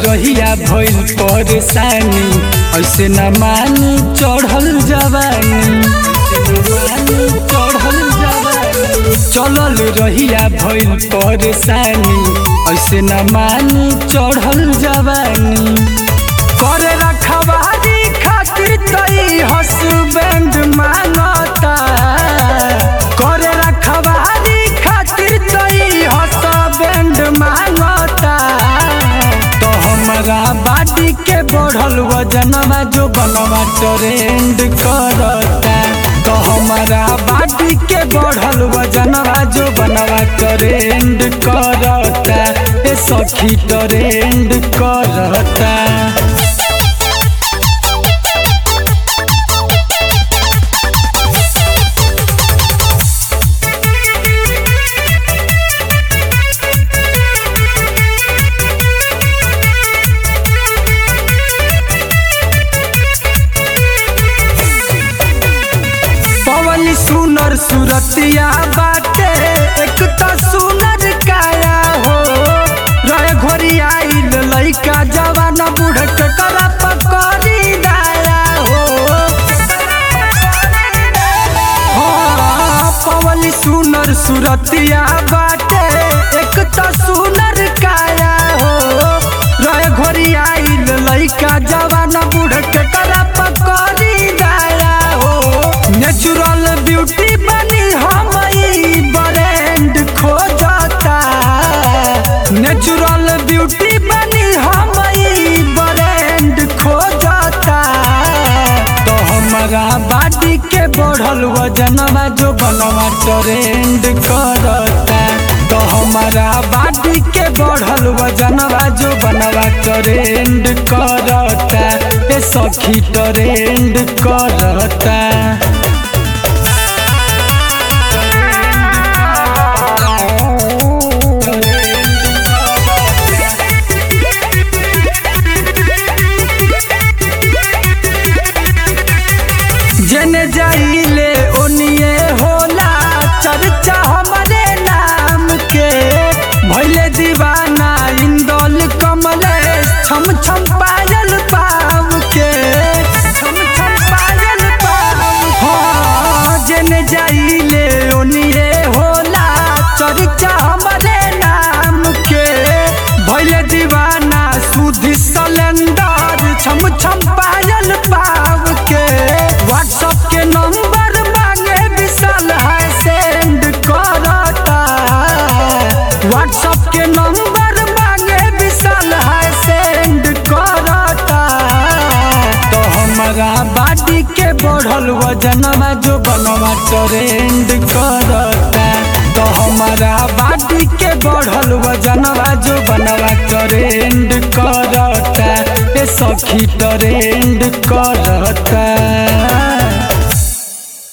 रहिया भइल परेशानी ऐसे न मानी चढ़ल जवानी चढ़ल जवानी चलल रहिया भइल परेशानी ऐसे न मानी चढ़ल जवानी करे रखवारी खातिर तई हसबैंड मांगता करे रखवारी खातिर तई हसबैंड मांगता तो हमारा बाडी के बढ़ल वजनवा जो बनवा ट्रेंड करता तो हमारा बाडी के बढ़ल वजनवा जो बनवा ट्रेंड करता ए सखी ट्रेंड करता पवन सुनर सुरतिया बाटे एक त सुनर काया हो रहे घोरी आइल लइका जवान बूढ़ के करा पकड़ी दाया हो हाँ, पवन सुनर सुरतिया बाटे एक त सुनर काया हो रहे घोरी आइल लइका जवान बूढ़ के करा पकड़ी दाया हो नेचुरल ब्यूटी बनी हम ब्रांड खोजता नेचुरल ब्यूटी बनी हम ब्रांड खोजता तो हमारा बाडी के बढ़ल वजनवा जो बनवा ट्रेंड करता तो हमारा बाडी के बढ़ल वजनवा जो बनवा ट्रेंड करता ए सखी ट्रेंड करता जने जाइले ओनिए होला चर्चा हमारे नाम के भैले दीवाना इंदौल कमलेश छम छम पायल पाव के छम छम पायल पाव हाँ जने जाइले ओनिए होला चर्चा हमारे नाम के भैले दीवाना सुधी सलेंडर छम छम पायल पाव के व्हाट्सएप के नंबर मांगे विशाल है सेंड करता व्हाट्सएप के नंबर मांगे विशाल है सेंड करता तो हमारा बाडी के बढ़ल वजनवा जो बनवा ट्रेंड करता तो हमारा बाडी के बढ़ल वजनवा जो बनवा ट्रेंड करता ए सखी ट्रेंड करता